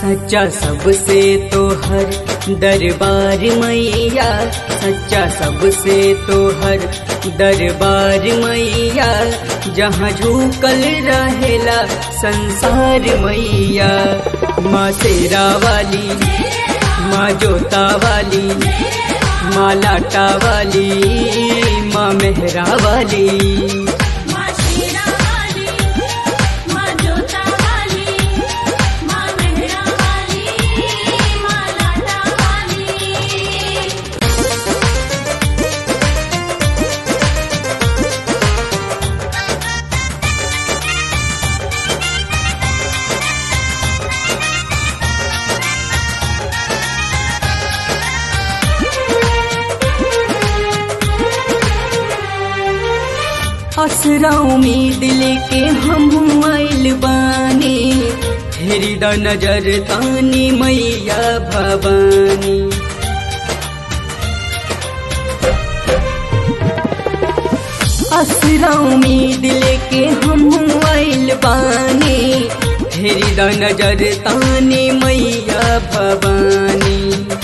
सच्चा सबसे तो हर दरबार मैया सच्चा सबसे तो हर दरबार मैया जहाँ झूकल रहेला संसार मैया माँ शेरा वाली माँ जोता वाली माँ लाटा वाली माँ मेहरा वाली माँ शेरा वाली माँ जोता वाली माँ मेहरा वाली माँ लाटा वाली असरा उम्मीद लेके हम आइल बानी फेरी द नजर तानी मैया भवानी असरा उम्मीद लेके हम आइल बानी फेरी द नजर तानी मैया भवानी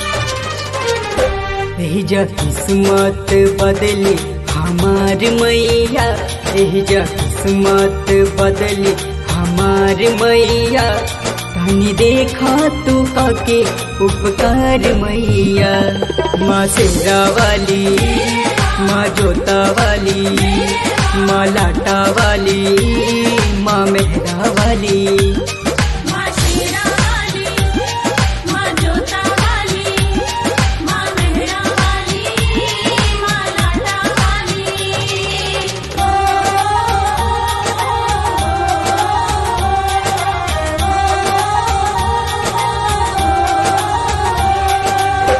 एहिजा किस्मत बदली हमार मैया एहिजा किस्मत बदली हमार मैया तनी देखा तू काके उपकार मैया माँ शेरा वाली माँ जोता वाली माँ लाटा वाली माँ मेहरा वाली माँ शेरा वाली माँ जोता वाली माँ मेहरा वाली माँ लाटा वाली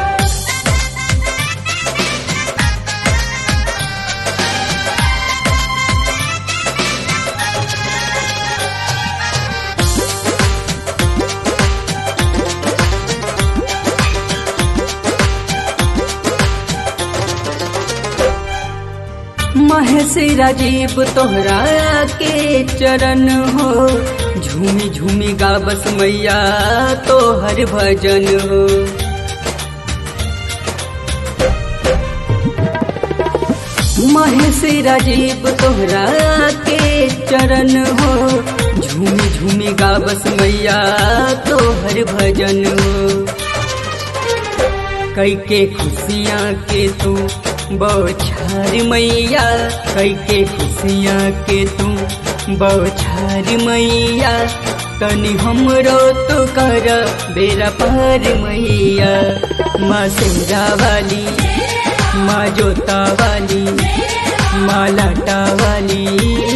महेश राजीव तोहरा के चरण हो झूमी झूमी गाबस मैया तोहर भजन हो महेश राजीव तोहरा के चरण हो झूमी झूमी गाबस मैया तोहर भजन हो कई के खुशियाँ के तू बौछार मैया कई के खुशियाँ के तू बौछार मैया तनी हमरो तो कर बेरा पार मैया माँ शेरा वाली माँ जोता वाली माँ लाटा वाली